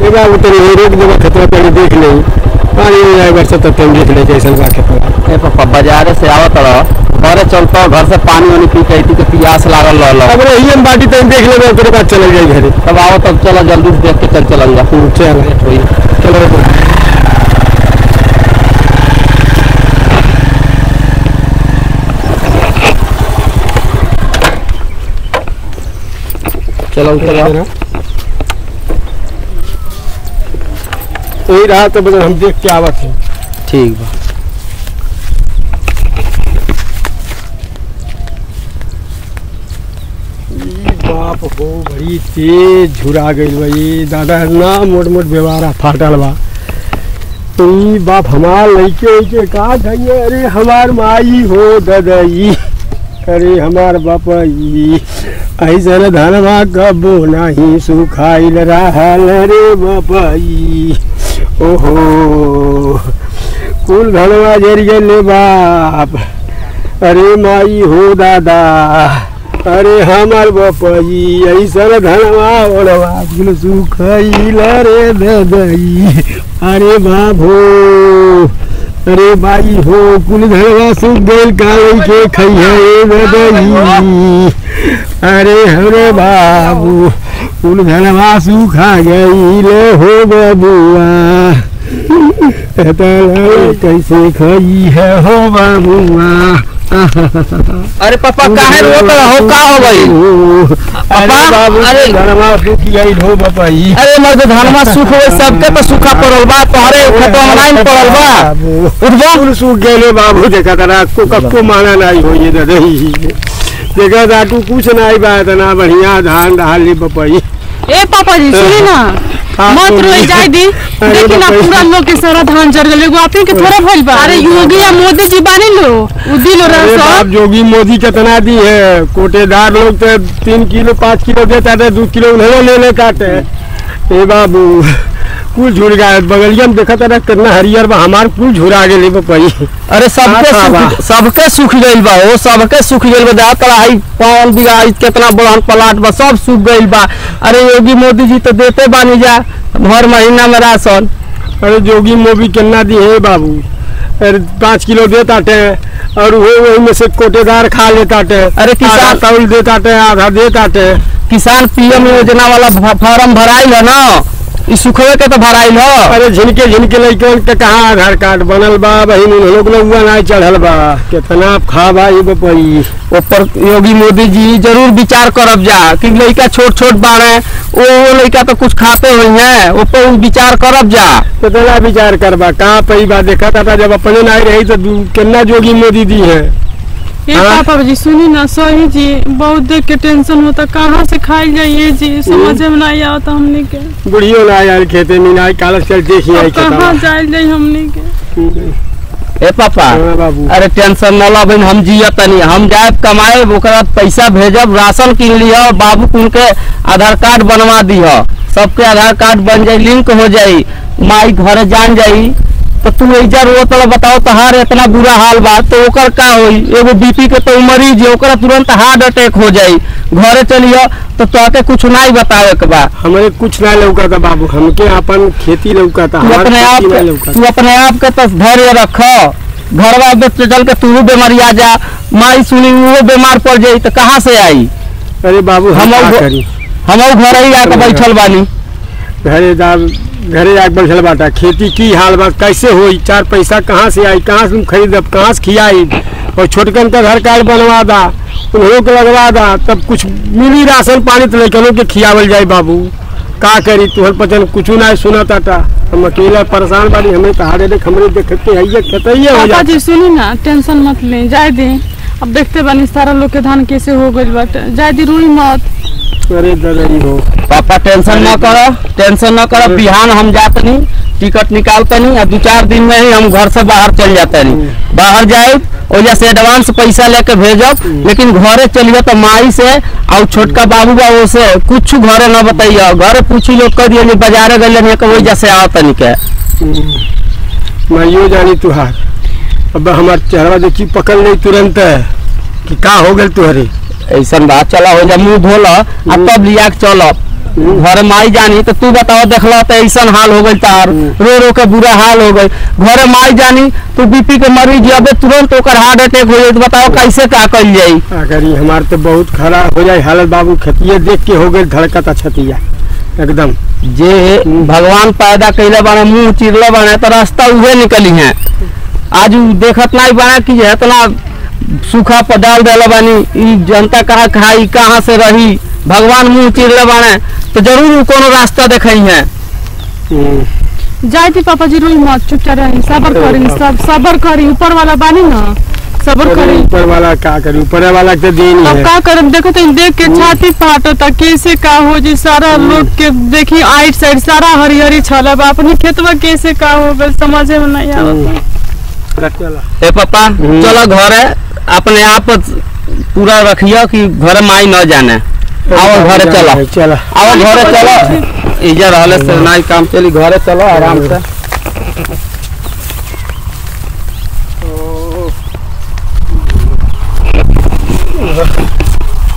ए बाबू तनी ये रोक देबा खतरा पहले देख नहीं पानी में जाए बरसा तब तुम देख ले जैसन बा खेतवा ए पापा बाजारे से आवत रह घरे चलतो घर से पानी वानी पी के अइती के प्यास लागल रहल अब रही हम बाटी तनी देख लेबे ओकरे बाद चले जाई घरे तब आओ तब चलो जल्दी से देख के चल चलल जा हम्म, चल होई चलो तो। चलो उतर आओ वही रहा तो बस हम देख के आवत हैं ठीक बा ई बाप हो बड़ी तेज झुरा गई बा ये दादा ना मोट मोट व्यवहार फाटल बा ई बाप हमार लइके उइके का धइए अरे हमार माई हो ददई अरे हमार बापई ऐसन धनवा कबो नहीं सुखाइल रहल रे बापई ओहो कुल धनवा जर गेले बाप अरे माई हो दादा अरे हमार बपई ऐसन धनवा ओढ़वा कुल सुखैल रे ददई अरे बाबो अरे बाई हो कुल धनवा सुख गइल कालई के खैहे ददई अरे हरे बाबू कुल धनवा सुखा गइल हो बबुआ एतला कैसे खई है हो बाबुआ अरे पापा काहे रोत हो का हो गई अरे बाबू अरे- अरे धनमा दुखी गई हो बपाई अरे मर्द धनमा सुख हो सबके तो सूखा पड़ल बा तोहरे खतवा में नहीं पड़ल बा उठबो फूल सूख गए बाबू देखा तारा को कक्को माना नहीं हो ये दही देखा था तू कुछ नहीं बा इतना बढ़िया धान डाल ली बपाई ए पापा जी सुनी ना हाँ, मत सुनी। रोई जाए दी अरे देखी ना बाप रे। पूरा लोग के सारा धान जर गए एगो आपन के थोड़ा भइल बा अरे योगी या मोदी जी बानी लो उ दिलो अरे रहा बाप सब जोगी मोदी कितना दी है कोटेदार लोग तो तीन किलो पाँच किलो देता थे दो किलो उन्हें ले ले काटे ए बाबू कुल झुर गया बगलिया में देखा था कितना हरियर बा हमार कुल झुरा गेले बपाई अरे सबके हाँ, बा। सुख सबके सुख गइल बा ओ सबके सुख गइल बा दा कढ़ाई पान बिगा कितना बड़हन प्लाट बा सब सुख गइल बा अरे योगी मोदी जी तो देते बानी जा हर महीना में राशन अरे जोगी मोबी कितना दी है बाबू अरे पाँच किलो देता थे और वो वही में से कोटेदार खा लेता थे अरे किसान- आधा तौल देता थे आधा देता थे किसान पीएम योजना वाला फ- फार्म भराइल है ना ई सुखवे के तो भराइल है अरे झिनके झिनके लड़कन के कहाँ आधार कार्ड बनल बा बहिन उन लोग हुआ नहीं चढ़ल बा कितना खा बा ये बपई ऊपर योगी मोदी जी जरूर विचार करब जा कि लड़का छोट छोट बाड़े वो लड़का तो कुछ खाते हुए हैं ऊपर विचार करब जा कितना विचार करबा कहाँ पई बा देखा था जब अपने नहीं रही तो दू- कितना जोगी मोदी दी है ए हाँ? पापा जी सुनी ना सही जी बहुत देख के टेंशन होता कहाँ से खाई जाइए जी समझ में नहीं आवता हमने के बुढ़ियो ना यार खेते में ना कालस चल देखी आई अब कहाँ खेता जाए जाए हमने के ए पापा हाँ बाबू अरे टेंशन न ला बहन हम जिया तनी हम जाए कमाए ओकरा बाद पैसा भेजब राशन किन लिह बाबू कुन के आधार कार्ड बनवा दिह सबके आधार कार्ड बन जाई लिंक हो जाई माई घरे जान जाई तो तू ऐजा रो तो बताओ तहार इतना बुरा हाल बा तो ओकर का होई एगो बीपी के तो मरीज है ओकरा तुरंत हार्ट अटैक हो जाई घरे चलियो तो तोके कुछ नहीं बतावे के बा हमारे कुछ ना लौका था बाबू हमके अपन खेती लौका था तू हमार अपने आप खेती ना के- लौका तू अपने आप के तो धैर्य रख घरवा में तो चल के तू बीमारिया जा माई सुनी वो बीमार पड़ जाई तो कहाँ से आई अरे बाबू हम हम का अब- करी हम घर ही आके बैठल बानी घरे दाल घरे आके बैठल बाटा खेती की हाल बा कैसे होई चार पैसा कहाँ से आई कहाँ से हम खरीदब कहाँ से खियाई और छोटकन का घर कार्ड बनवा दा उन्हों के लगवा दा तब कुछ मिली राशन पानी तो लड़कनों के खियावल जाए बाबू का करी तुहर पचन कुछ ना सुना ताटा हम अकेला परेशान बानी हमें कहा देख हमरे देखते है खतइये हो पापा जाता जी सुनी ना टेंशन मत ले जाए दी अब देखते बानी सारा लोग के धान कैसे हो गइल बाटे जाए दी रुई मत अरे ददरी हो पापा टेंशन न कर टेंशन न कर बिहान हम जात नहीं टिकट निकालते नहीं और दो चार दिन में ही हम घर से बाहर चल जाते नहीं बाहर जाए वजह से एडवांस पैसा लेके भेजब लेकिन घरे चलिए तो माई से और छोटका बाबू बाबू से कुछ घरे न बताइए घरे पूछी लोग कह दिए बाजारे गए वजह से आओ तनिक माइयो जानी तुहार अब हमार चेहरा देखी पकड़ नहीं तुरंत कि का हो गल तुहरे ऐसा बात चला हो जा मुंह धोल आ तब लिया के चल घर माई जानी तो तू बताओ देखला तो ऐसा हाल हो गई तार रो रो के बुरा हाल हो गई घर माई जानी तू बीपी के मरीज अबे तुरंत ओकर हार्ट अटैक हो जाई तो बताओ कैसे का कल जाई अगर ये हमार तो बहुत खराब हो जाए हालत बाबू खतिये देख के हो गई धड़कता छतिया एकदम जे भगवान पैदा कैले बाने मुंह चिरले बाने तो रास्ता उहे निकली है आज उ देखत नहीं बाने कि जे इतना सूखा पर डाल देले बानी ई जनता कहाँ खाई कहाँ से रही भगवान मुंह चिरले बाने तो जरूर उ कोनो रास्ता देखई है हम्म, जाए थी पापा जी रोई मत चुपचाप रही सबर करी सब सबर करी ऊपर वाला बानी ना सबर अरे करी ऊपर वाला का करी ऊपर वाला के देन अब है का करब देखो तो देख के छाती फाटता कैसे का हो जी सारा लोग के देखी आइट साइड सारा हरिहरी छल बा अपनी खेतवा कैसे का हो गए समझे में नहीं आवत चला ए पापा हम्म। चलो घरे अपने आप पूरा रखियो कि घर माई न जाने आओ घरे चलो चला आओ घरे चलो इधर रहले से नहीं काम चली घरे चलो आराम से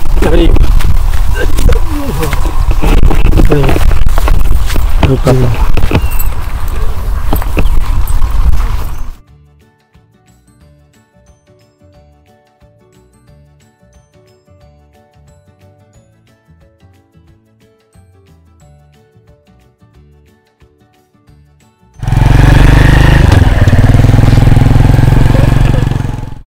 रुक